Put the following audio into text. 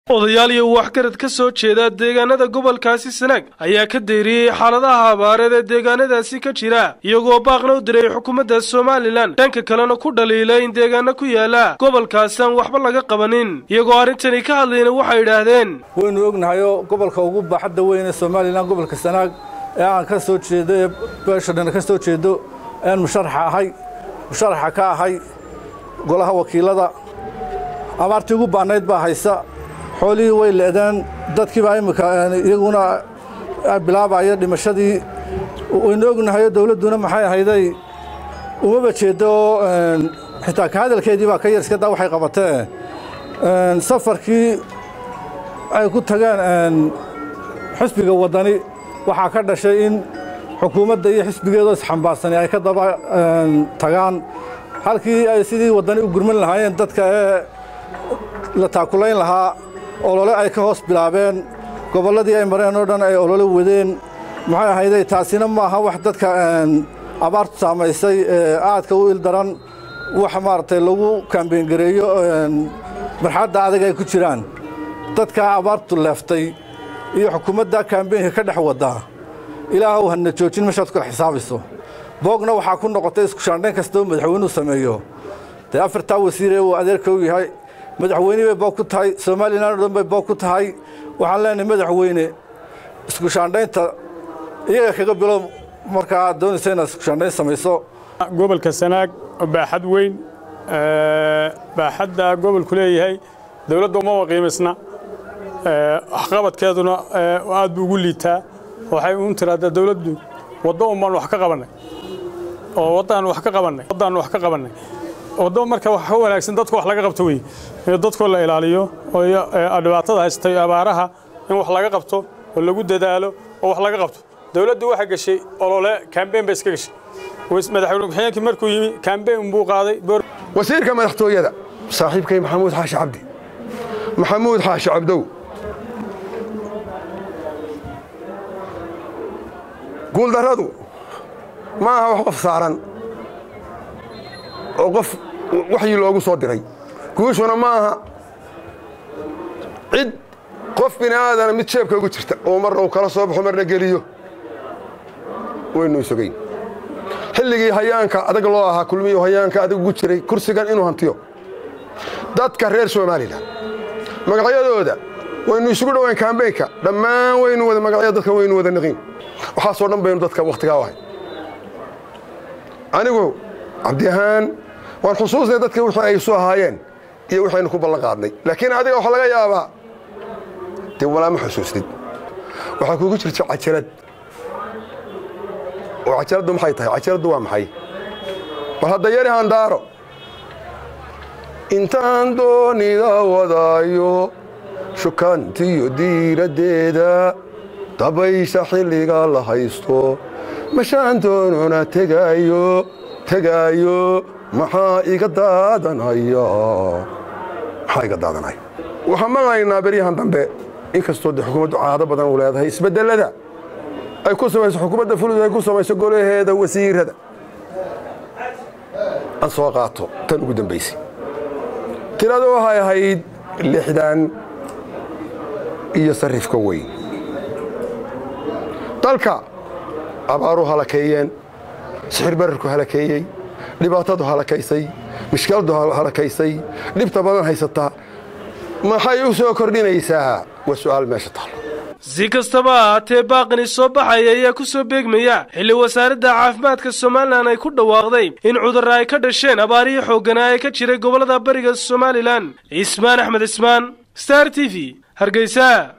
odayaal iyo waxgarad ka soo jeeda deegaanada gobolkaasi sanaag ayaa ka deeriyey xaaladaha abaareed ee deegaanadaasi ka jira iyagoo baaqna u diray xukuumadda somalilan dhanka kalena ku dhaliilay in deegaano ku yaala gobolkaasi aan waxba laga qabanin iyagoo arrintani ka hadlayna waxay idhaahdeen waynu ognahayoo gobolka ugu baaxadda weyn ee somalilan gobolka sanaag ee aan ka soo jeedo ee beesha dhan ka soo jeedo ean musharaxa ahay musharaxa ka ahay golaha wakiilada abaartii ugu baanayd baa haysa xoolihii way leedeen dadkiibaa imminka iyaguna bilaabaya dhimashadii waynu ognahayo dawladduna maxay ahayday umaba jeeddo oo xitaa ka hadalkeedii baa ka yar iska daa waxay qabatee safarkii ay ku tageen xisbiga waddani waxaa ka dhashay in xukuumadda iyo xisbigeedoo isxambaarsani ay ka daba tagaan halkii ay sidii waddani u gurman lahaayeen dadka ee la taakulayn lahaa olole ay ka hoos bilaabeen gobolladii ay mareen oo dhan ay olole wadeen maxay ahayday taasina maaha wax dadka abaartu saamaysay ee aadka u ildaran wax maaragtay lagu kaambeyngareeyo marxadda adag ay ku jiraan dadkaa abaartu leeftay iyo xukuumadda kaambeynka ka dhex waddaa ilaahow hadna joojin meeshaad kula xisaabayso boogna waxaa ku noqotay iskushaandhayn kastoo madaxweynuhu sameeyo dee afartaa wasiiree uu adeerka u yahay madaxweyne bay boog ku tahay somalilan o dhan bay boog ku tahay waxaan leenahay madaxweyne iskushaandhaynta iyaga kaga bilow markaa aad doonaysa inaad iskushaandhayn samayso gobolka sanaag baaxad weyn baaxadda gobolku leeyahay dowladda umaba qiimaysna waxqabadkeeduna aad buu ugu liitaa waxay uun tiraahdaa dowladdu waddo un baan wax ka qabannay oo waddaan wax ka qabannay waddaan wax ka qabannay waddo marka wax ka wanaagsan dadka wax laga qabto wey in dadkoo la ilaaliyo oo dhibaatada haystay abaaraha in wax laga qabto oo lagu dadaalo oo wax laga qabto dowladdu waxay gashay olole kaambeyn bay iska gashay madaxweyne ku-xigeenkii markuu yimi kaambeyn buu qaaday wasiirka madaxtooyada saaxiibkay maxamuud xaashi cabdi maxamuud xaashi cabdow guuldarradu ma aha wax qof saaran oo qof waxyi loogu soo diray guushuna ma aha cid qof bini aadana mid jeebka ugu jirta oo marna uu kala soo baxo marna geliyo waynu isogayn xilligii hayaanka adag loo ahaa kulmiyu hayaanka adag ugu jiray kursigan inuu hantiyo dadka reer somalilan magacyadooda waynu isugu dhowayn kaambeynka dhammaan waynu wada magacyada dadka waynu wada niqiin waxaasoo dhan baynu dadka wakhtigaa u ahay anigu cabdi ahaan waan xusuusnay dadka wixii ay isu ahaayeen iyo waxaynu ku ballan qaadnay laakiin adiga waxaa laga yaabaa dee walaa ma xusuusnid waxaa kuugu jirta cajalad oo cajaladdu maxay tahay cajaladdu waa maxay bal hadda yari handaaro intaan doonida wadaayo shukaantiyo diiraddeeda dabaysha xilliga la haysto mashaan doonona tegaayo tegaayo maxaa iga daadanaya maxaa iga daadanaya waxaan maqlaynaa beryahan dambe inkastoo de xukuumaddu caado badan u leedahay isbedelada ay ku samayso xukuumadda fulud ay ku samayso golaheeda wasiirada aan soo qaato tan ugu dambaysay tiradu waxay ahayd lixdan iyo sarifka weyn dalka abaaru halakeeyeen sixir bararku halakeeyey dhibaatadu halakaysay mishkiladu halakaysay dhibta badan haysataa maxay u soo kordhinaysaa waa su'aal meesha taalo si kastaba ahaatee baaqani soo baxaya ayaa ku soo beegmaya xilli wasaaradda caafimaadka somalilan ay ku dhawaaqday in cudurra ay ka dhasheen abaarihii xoogganaa ee ka jiray gobollada bariga somalilan cismaan axmed cismaan star t v hargeysa